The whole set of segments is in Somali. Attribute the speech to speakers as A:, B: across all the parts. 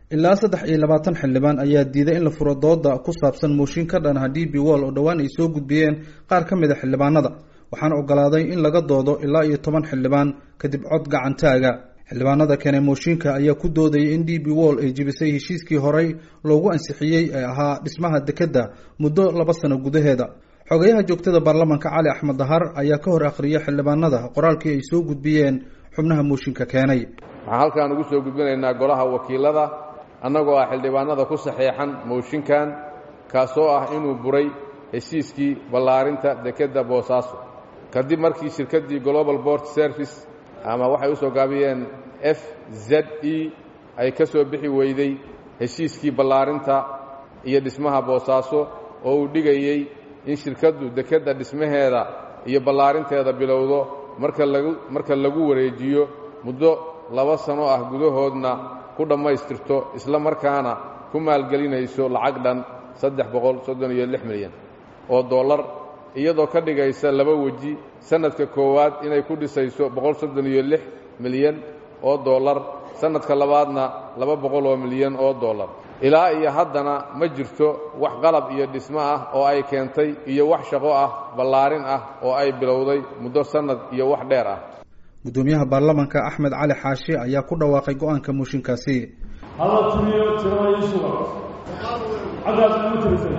A: ilaa saddex iyo labaatan xildhibaan ayaa diiday in la furo dooda ku saabsan mooshin ka dhan ah d b wall oo dhowaan ay soo gudbiyeen qaar ka mid a xildhibaanada waxaana ogolaaday in laga doodo ilaa iyo toban xildhibaan kadib cod gacantaaga xildhibaanada kene mooshinka ayaa ku doodayay in d b wall ay jebisay heshiiskii horey loogu ansixiyey ee ahaa dhismaha dekedda muddo laba sano gudaheeda xogayaha joogtada baarlamanka cali axmed dahar ayaa ka hor akhriyay xildhibaanada qoraalkii ay soo gudbiyeen xubnaha mooshinka keenay
B: waxaan halkaan ugu soo gudbinaynaa golaha wakiilada annagoo ah xildhibaanada ku saxeexan mooshinkan kaasoo ah inuu buray heshiiskii ballaarinta dekedda boosaaso kadib markii shirkaddii global bort service ama waxay u soo gaabiyeen f z e ay ka soo bixi weyday heshiiskii ballaarinta iyo dhismaha boosaaso oo uu dhigayey in shirkaddu dekedda dhismaheeda iyo ballaarinteeda bilowdo marka lagu marka lagu wareejiyo muddo laba sano ah gudahoodna ku dhammaystirto isla markaana ku maalgelinayso lacag dhan saddex boqol soddon iyo lix milyan oo dollar iyadoo ka dhigaysa laba weji sannadka koowaad inay ku dhisayso boqol soddon iyo lix milyan oo dollar sannadka labaadna laba boqol oo milyan oo dollar ilaa iyo haddana ma jirto wax qalab iyo dhismo ah oo ay keentay iyo wax shaqo ah ballaarin ah oo ay bilowday muddo sannad iyo wax dheer ah
A: guddoomiyaha baarlamanka axmed cali xaashi ayaa ku dhawaaqay go-aanka mooshinkaasi
C: hala tiriyo tirada ii suga xaggaas ma tirisay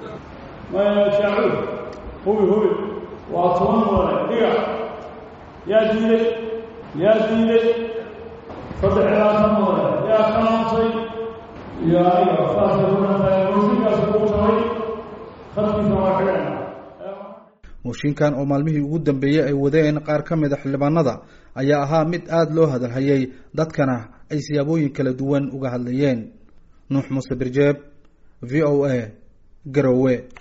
C: shaacuur hubi hubi waa toban mudane dhiga yaa diiday yaa diiday saddex iyo labaatan mudane yaa ka naamsay iyo aniga saasay ku dhantahay mooshinkaas kugu tabay khadkiisa waa xidhayna
A: mooshinkan oo maalmihii ugu dambeeyey ay wadeen qaar ka mid a xildhibaanada ayaa ahaa mid aada loo hadalhayay dadkana ay siyaabooyin kala duwan uga hadlayeen nuux muuse birjeeb v o a garowe